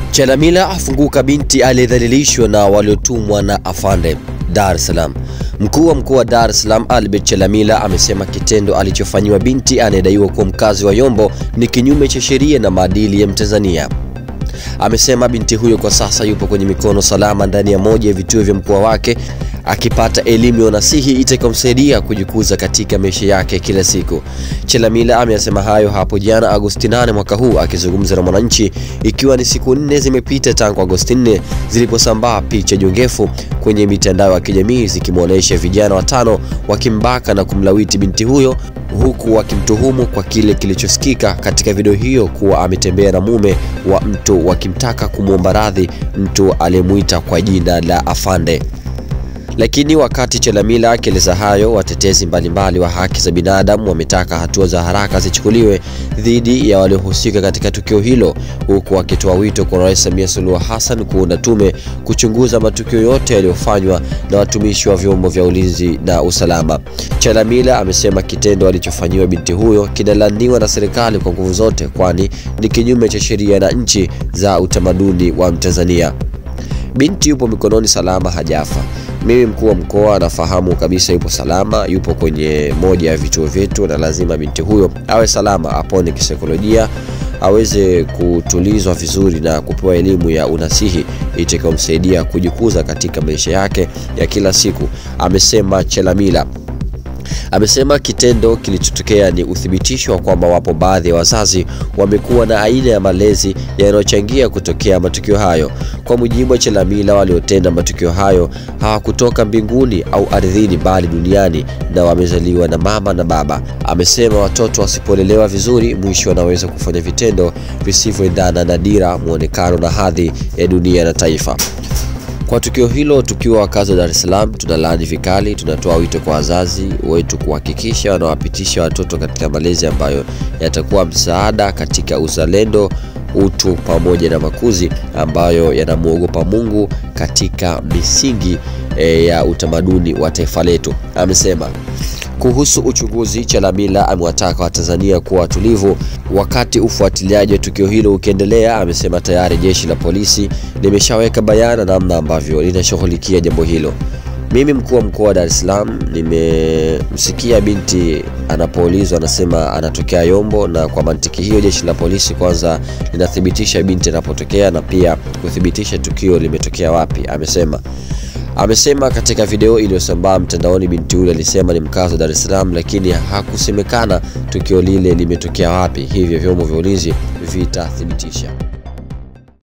Chalamila afunguka binti aliyedhalilishwa na waliotumwa na afande Dar es Salaam. Mkuu wa mkoa wa Dar es Salaam Albert Chalamila amesema kitendo alichofanyiwa binti anayedaiwa kuwa mkazi wa Yombo ni kinyume cha sheria na maadili ya Mtanzania. Amesema binti huyo kwa sasa yupo kwenye mikono salama ndani ya moja ya vituo vya mkoa wake akipata elimu ya unasihi itakayomsaidia kujikuza katika maisha yake kila siku. Chalamila ameyasema hayo hapo jana Agosti 8 mwaka huu akizungumza na Mwananchi, ikiwa ni siku nne zimepita tangu Agosti 4 ziliposambaa picha jongefu kwenye mitandao ya kijamii zikimwonyesha vijana watano wakimbaka na kumlawiti binti huyo huku wakimtuhumu kwa kile kilichosikika katika video hiyo kuwa ametembea na mume wa mtu wakimtaka kumwomba radhi mtu aliyemwita kwa jina la Afande. Lakini wakati Chalamila akieleza hayo, watetezi mbalimbali wa haki za binadamu wametaka hatua za haraka zichukuliwe dhidi ya waliohusika katika tukio hilo, huku wakitoa wito kwa Rais Samia Suluhu Hassan kuunda tume kuchunguza matukio yote yaliyofanywa na watumishi wa vyombo vya ulinzi na usalama. Chalamila amesema kitendo alichofanyiwa binti huyo kinalaniwa na serikali kwa nguvu zote, kwani ni kinyume cha sheria na nchi za utamaduni wa Mtanzania. Binti yupo mikononi salama, hajafa. Mimi mkuu wa mkoa nafahamu kabisa yupo salama, yupo kwenye moja ya vituo vyetu, na lazima binti huyo awe salama, apone kisaikolojia, aweze kutulizwa vizuri na kupewa elimu ya unasihi itakayomsaidia kujikuza katika maisha yake ya kila siku, amesema Chalamila. Amesema kitendo kilichotokea ni uthibitisho wa kwamba wapo baadhi ya wazazi wamekuwa na aina ya malezi yanayochangia kutokea matukio hayo. Kwa mujibu wa Chalamila, waliotenda matukio hayo hawakutoka mbinguni au ardhini, bali duniani na wamezaliwa na mama na baba. Amesema watoto wasipolelewa vizuri, mwisho wanaweza kufanya vitendo visivyoendana na dira, muonekano na hadhi ya dunia na taifa. Kwa tukio hilo, tukiwa wakazi wa Dar es Salaam, tunalaani vikali. Tunatoa wito kwa wazazi wetu kuhakikisha wanawapitisha watoto katika malezi ambayo yatakuwa msaada katika uzalendo, utu pamoja na makuzi ambayo yanamwogopa Mungu katika misingi e, ya utamaduni wa taifa letu, amesema. Kuhusu uchunguzi, Chalamila amewataka Watanzania kuwa watulivu wakati ufuatiliaji wa tukio hilo ukiendelea. Amesema tayari jeshi la polisi limeshaweka bayana namna ambavyo linashughulikia jambo hilo. Mimi mkuu wa mkoa wa Dar es Salaam nimemsikia binti anapoulizwa anasema anatokea Yombo, na kwa mantiki hiyo jeshi la polisi kwanza linathibitisha binti anapotokea na pia kuthibitisha tukio limetokea wapi, amesema. Amesema katika video iliyosambaa mtandaoni binti yule alisema ni mkazi wa Dar es Salaam, lakini hakusemekana tukio lile limetokea wapi, hivyo vyombo vya ulinzi vitathibitisha.